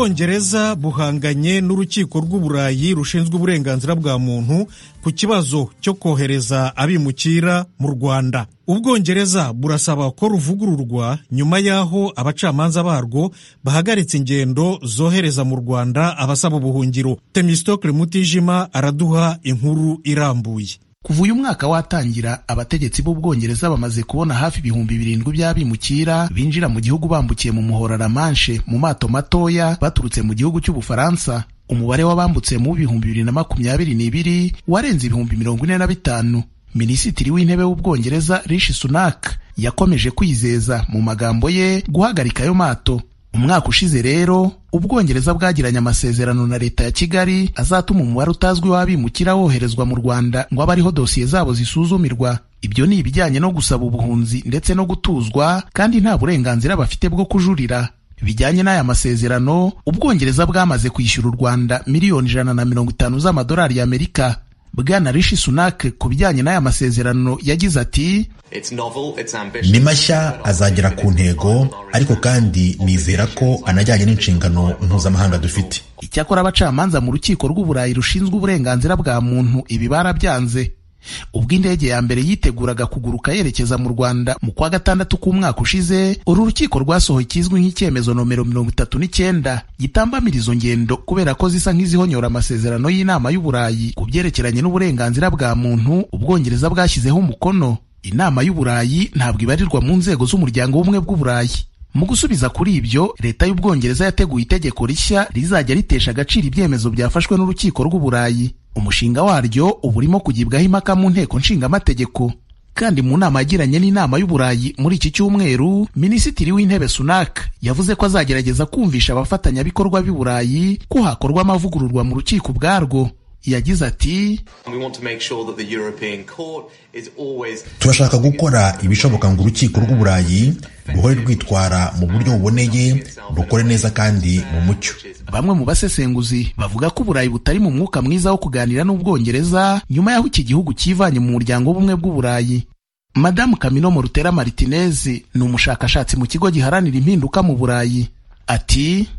ubwongereza buhanganye n'urukiko rw'uburayi rushinzwe uburenganzira bwa muntu ku kibazo cyo kohereza abimukira mu rwanda ubwongereza burasaba ko ruvugururwa nyuma y'aho abacamanza barwo bahagaritse ingendo zohereza mu rwanda abasaba ubuhungiro temistokle mutijima araduha inkuru irambuye kuva uyu mwaka watangira abategetsi b'ubwongereza bamaze kubona hafi ibihumbi birindwi by'abimukira binjira mu gihugu bambukiye mu muhora la manche mu mato matoya baturutse mu gihugu cy'ubufaransa umubare w'abambutse mu bihumbi bibiri na makumyabiri n'ibiri warenze ibihumbi mirongo ine na bitanu minisitiri w'intebe w'ubwongereza rishi sunak yakomeje kwizeza mu magambo ye guhagarika ayo mato umwaka ushize rero ubwongereza bwagiranye amasezerano na leta ya kigali azatuma umubare utazwi w'abimukira woherezwa mu rwanda ngo abe ariho dosiye zabo zisuzumirwa ibyo ni ibijyanye no gusaba ubuhunzi ndetse no gutuzwa kandi nta burenganzira bafite bwo kujurira bijyanye n'aya masezerano ubwongereza bwamaze kwishyura u rwanda miliyoni ijana na mirongo itanu z'amadolari y'amerika bwana rishi sunak ku bijyanye n'aya masezerano yagize ati ni mashya azagera ku ntego ariko kandi nizera ko anajyanye n'inshingano mpuzamahanga dufite icyakora abacamanza mu rukiko rw'uburayi rushinzwe uburenganzira bwa muntu ibi barabyanze ubwo indege ya mbere yiteguraga kuguruka yerekeza mu rwanda mu kwa gatandatu k'umwaka ushize uru rukiko rwasohoye ikizwi nk'icyemezo nomero mirongo itatu n'icyenda gitambamira izo ngendo kubera ko zisa nk'izihonyora amasezerano y'inama y'uburayi ku byerekeranye n'uburenganzira bwa muntu ubwongereza bwashyizeho umukono inama y'uburayi ntabwo ibarirwa mu nzego z'umuryango w'ubumwe bw'uburayi mu gusubiza kuri ibyo leta y'ubwongereza yateguye itegeko rishya rizajya ritesha agaciro ibyemezo byafashwe n'urukiko rw'uburayi umushinga waryo uba urimo kugibwaho impaka mu nteko nshingamategeko kandi mu nama yagiranye n'inama y'uburayi muri iki cyumweru minisitiri w'intebe sunak yavuze ko azagerageza kumvisha abafatanyabikorwa b'i burayi ko hakorwa amavugururwa mu rukiko ubwarwo yagize ati turashaka gukora ibishoboka ngo urukiko rw'uburayi ruhore rwitwara mu buryo buboneye rukore neza kandi mu mucyo bamwe mu basesenguzi bavuga ko uburayi butari mu mwuka mwiza wo kuganira n'ubwongereza nyuma y'aho iki gihugu cyivanye mu muryango w'ubumwe bw'uburayi madamu kaminomo rutera martinez ni umushakashatsi mu kigo giharanira impinduka mu burayi ati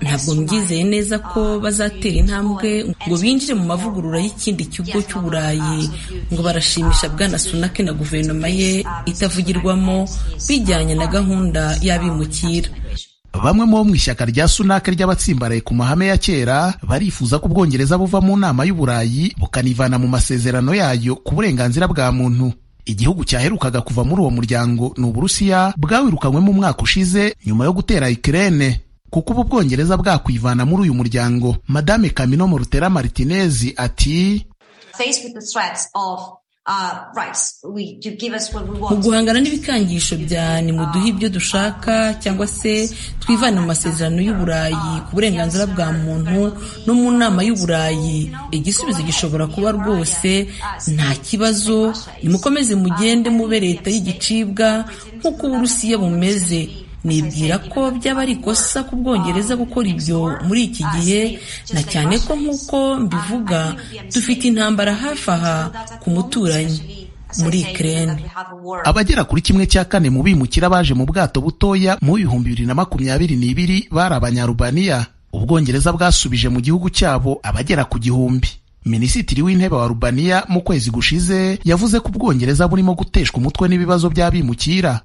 ntabwo mbyizeye neza ko bazatera intambwe ngo binjire mu mavugurura y'ikindi kigo cy'uburayi ngo barashimisha bwana sunake na guverinoma ye itavugirwamo bijyanye na gahunda y'abimukira bamwe mu bo mu ishyaka rya sunake ry'abatsimbaraye ku mahame ya kera barifuza ko ubwongereza buva mu nama y'uburayi bukanivana mu masezerano yayo ku burenganzira bwa muntu igihugu cyaherukaga kuva muri uwo muryango ni uburusiya bwawirukanywemo umwaka ushize nyuma yo gutera ikirene kuko ubu bwongereza bwakwivana muri uyu muryango madame kaminomo rutera martinez ati mu guhangana n'ibikangisho bya nimuduhe ibyo dushaka cyangwa se twivane mu masezerano y'uburayi ku burenganzira bwa muntu no mu nama y'uburayi igisubizo gishobora kuba rwose nta kibazo nimukomeze mugende mube leta y'igicibwa nk'uko uburusiya bumeze nibwira ko byaba ari ikosa ku bwongereza gukora ibyo muri iki gihe na cyane ko nk'uko mbivuga dufite intambara hafi aha ku muturanyi muri Ukraine abagera kuri kimwe cya kane mu bimukira baje mu bwato butoya mu bihumbi bibiri na makumyabiri n'ibiri bari abanyarubaniya ubwongereza bwasubije mu gihugu cyabo abagera ku gihumbi minisitiri w'intebe wa rubaniya mu kwezi gushize yavuze ko ubwongereza burimo guteshwa umutwe n'ibibazo by'abimukira